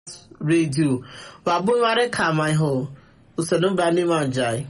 redio wabụghịwarị ka ma ihe usoro bani manjai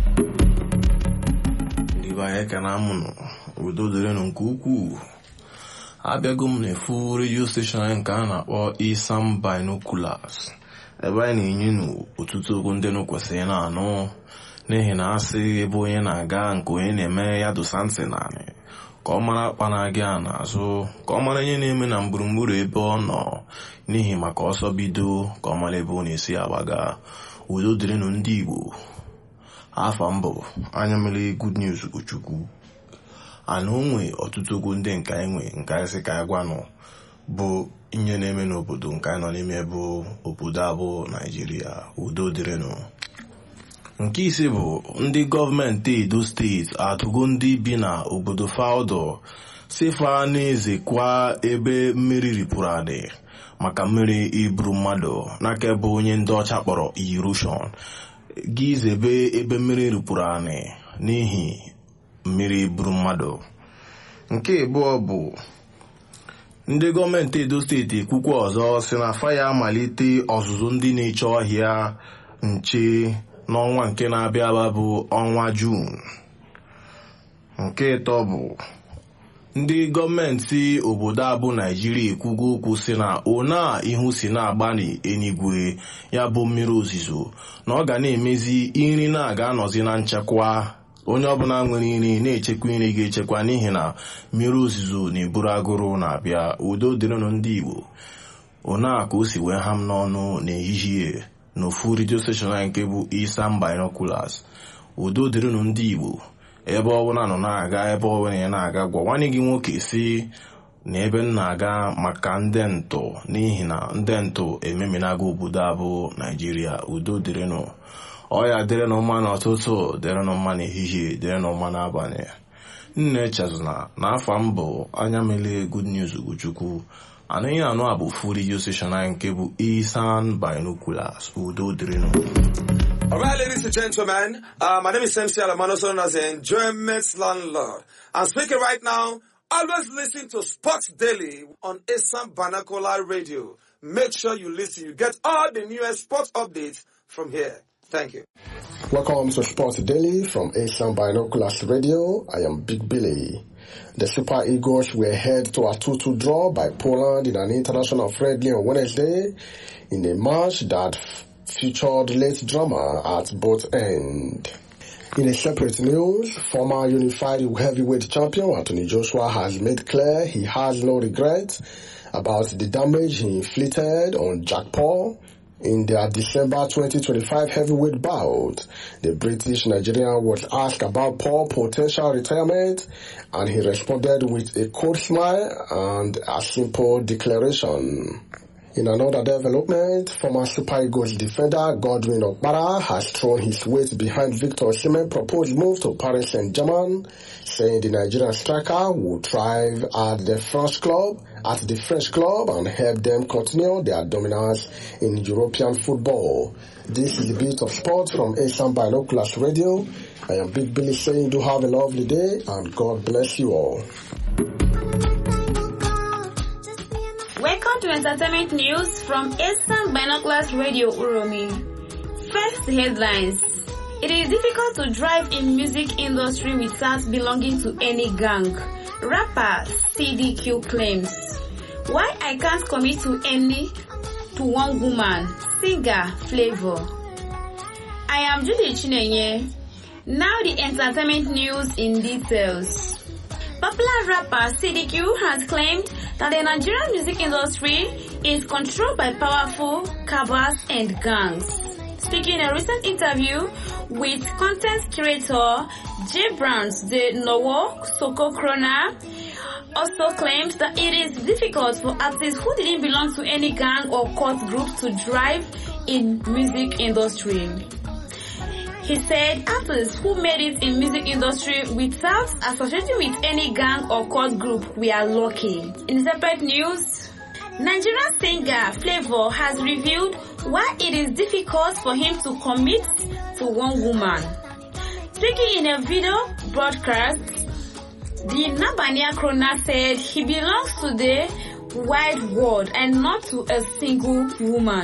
ndị be anyị ka na-amụnụ udo dịrịnụ nke ukwuu abịago m n'efu redio steshọn anyị nke a na-akpọ isam binoculars ebe anyị na-enye nụ ọtụtụ okwu ndị nụ kwesịrị na-anụ n'ihi na asị ebe onye na-aga nke onye na-eme ya dosa ntị naanị ka ọ mara akpa na-aga ya n'azụ ka ọ mara ihe na-eme na gburugburu ebe ọ nọ n'ihi maka ọsọ bido ka ọ mara ebe ọ na-esi agbaga udo dịrịnụ ndị igbo afa mbụ anya mere good news chukwu ana onwe ọtụtụ okwu ndị nke anyị nwe nke anyị sị ka anyị gwanụ bụ ihe na-eme n'obodo nke anyị nọ n'ime bụ obodo abụ naijiria udo dịrịnụ nke ise bụ ndị gọọmenti edo steeti atụgo ndị bi na obodo faudo sifa na-ezekwa ebe mmiri ripụrụ adị maka mmiri iburu mmadụ n'aka ebe onye ndị ọcha kpọrọ irushon gị zebe ebe mmiri ripụrụ anị n'ihi mmiri buru mmadụ nke abụọ bụ ndị gọọmenti edo steeti ekwukwa ọzọ si na faya amalite ọzụzụ ndị na-eche ọhịa nche n'ọnwa nke na-abịa aba bụ ọnwa juun nke ịtọ bụ ndị gọọmenti obodo abụ naijiria ekwugo okwu si na ona ihu si na-agba n'enigwe ya bụ mmiri ozizo na ọ ga na-emezi nri na-aga anọzi na nchekwa onye ọbụla nwere nri na-echekwa nri ga-echekwa n'ihi na mmiri ozizo na-eburu agụrụ na-abịa udo dịrịnụ ndị igbo ona ka o si wee ha m n'ọnụ n'ehihie n'ofu redio steshọn anyị nke bụ isam binoculars udo dịrịnụ ndị igbo ebe ọbụla nọ na-aga ebe ọbụla ya na-aga gwa nwanne gị nwoke si na ebe m na-aga maka ndị ntụ n'ihi na ndị ntụ ememinaga obodo abụ naijiria udo dịrịnụ ọya dịrịnụ mma n'ụtụtụ dịrịnụ mma n'ehihie dịrịnụ mma n'abalị nne chezụna na afọ m bụ anya mele good news ugochukwu anaghị anụ a bụ fu redio station anyị nke bụ isan binoculars udo dịrịnụ All right, ladies and gentlemen, uh, my name is MC Alamano, also known as the Enjoyment Landlord. I'm speaking right now. Always listen to Sports Daily on Assam Banakola Radio. Make sure you listen. You get all the newest sports updates from here. Thank you. Welcome to Sports Daily from Asian Binoculars Radio. I am Big Billy. The Super Eagles were head to a 2-2 draw by Poland in an international friendly on Wednesday in a match that featured late drama at both ends. In a separate news, former unified heavyweight champion Anthony Joshua has made clear he has no regret about the damage he inflicted on Jack Paul in their December 2025 heavyweight bout. The British Nigerian was asked about Paul's potential retirement and he responded with a cold smile and a simple declaration. In another development, former Super Eagles defender Godwin Okpara has thrown his weight behind Victor Osimhen's proposed move to Paris Saint-Germain, saying the Nigerian striker will thrive at the French club, at the French club and help them continue their dominance in European football. This is a bit of sport from Asian Binoculars Radio. I am Big Billy saying do have a lovely day and God bless you all. Welcome to entertainment news from Eastern Binoculars Radio Uromi. First headlines. It is difficult to drive in music industry without belonging to any gang. Rapper CDQ claims. Why I can't commit to any to one woman. Singer Flavor. I am Judy Chinenye. Now the entertainment news in details. Popular rapper CDQ has claimed that the Nigerian music industry is controlled by powerful cabals and gangs. Speaking in a recent interview with content creator J. Browns, the Nowo Soko Krona, also claimed that it is difficult for artists who didn't belong to any gang or cult group to drive in music industry. He said artists who made it in music industry without associating with any gang or cult group were lucky. In separate news, Nigerian singer Flavor has revealed why it is difficult for him to commit to one woman. Speaking in a video broadcast, the Nabania Krona said he belongs to the wide world and not to a single woman.